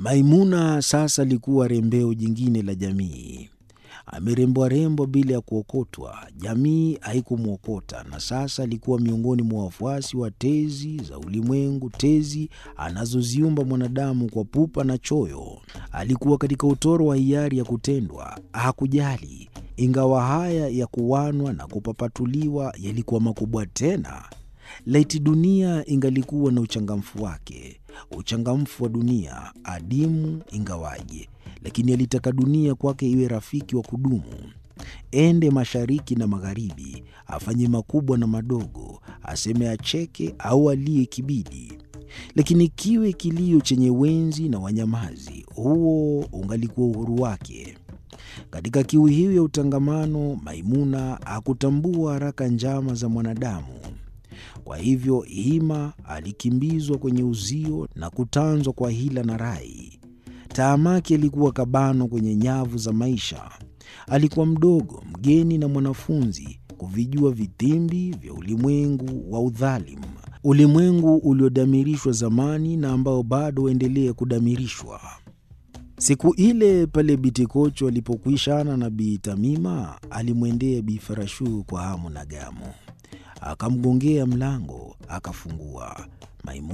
Maimuna sasa alikuwa rembeo jingine la jamii. Amerembwa rembwa bila ya kuokotwa, jamii haikumwokota, na sasa alikuwa miongoni mwa wafuasi wa tezi za ulimwengu, tezi anazoziumba mwanadamu kwa pupa na choyo. Alikuwa katika utoro wa hiari ya kutendwa, hakujali. Ingawa haya ya kuwanwa na kupapatuliwa yalikuwa makubwa tena. Laiti dunia ingalikuwa na uchangamfu wake, uchangamfu wa dunia, adimu ingawaje, lakini alitaka dunia kwake iwe rafiki wa kudumu. Ende mashariki na magharibi, afanye makubwa na madogo, aseme acheke au alie kibidi, lakini kiwe kilio chenye wenzi na wanyamazi, huo ungalikuwa uhuru wake. Katika kiu hiyo ya utangamano, Maimuna hakutambua haraka njama za mwanadamu. Kwa hivyo hima alikimbizwa kwenye uzio na kutanzwa kwa hila na rai. Taamaki alikuwa kabano kwenye nyavu za maisha. Alikuwa mdogo, mgeni na mwanafunzi, kuvijua vitimbi vya ulimwengu wa udhalimu, ulimwengu uliodamirishwa zamani na ambao bado waendelea kudamirishwa. Siku ile pale Bitikocho alipokwishana na Bi Tamima, alimwendea Bi Farashu kwa hamu na gamu, akamgongea mlango, akafungua. Maimuna